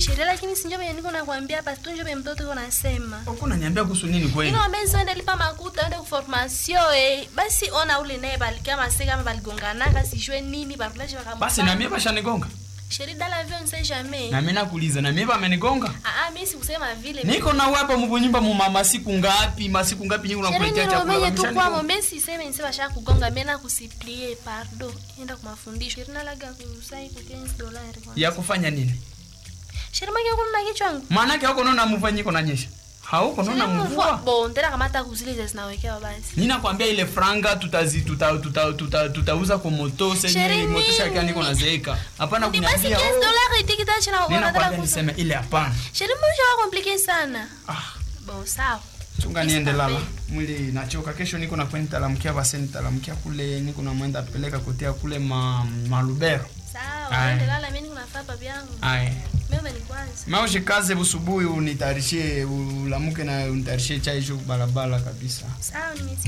sheria lakini sinjo venye niko nakwambia hapa tu njo venye mtoto iko nasema Uko unaniambia kuhusu nini kweli? ino wamezi ende lipa makuta ende kuformasio eh. basi ona ule naye balikia maseka ama baligonganaka sijue nini barulashe Basi na mimi bashanigonga. sheri dala vyo nse jamais Na mimi nakuuliza na mimi bamenigonga. ah ah mimi sikusema vile Niko na wewe hapa mkunyumba mu mama siku ngapi? Masiku ngapi nyinyi Sherehe unakuletea ni chakula romenye tu bameshanigonga? kwamo mbesi seme nse basha kugonga mena kusiplie pardo enda kumafundisho ina laga kusai ku 15 dollars kwa Ya kufanya nini? sherehe maki kuna kichwa yangu Maana yake huko naona mvanyiko na nyesha. Hauko naona mvua. bon tena kama hata kuzile zinawekewa basi Ninakwambia ile franga tutazi tuta tuta tuta tutauza kwa moto senye Sherehe moto shaka nini? niko nazeeka. Hapana ni basi 15 kuniambia. oh, dollars itikita china kwa Ninakwambia niseme ile hapana. sherehe mbona wa complicated sana Ah, bon sawa chunga niende lala. Mwili nachoka. Kesho niko na kwenda talamkia basi nitalamkia kule niko na mwenda peleka kotea kule ma malubero. sawa Aye. ende lala mimi niko nafaa papi yangu Ai. mimi umenikwanza Maoshe kaze busubuhi unitayarishe ulamuke na unitayarishe chai juu barabara kabisa. sawa nimesi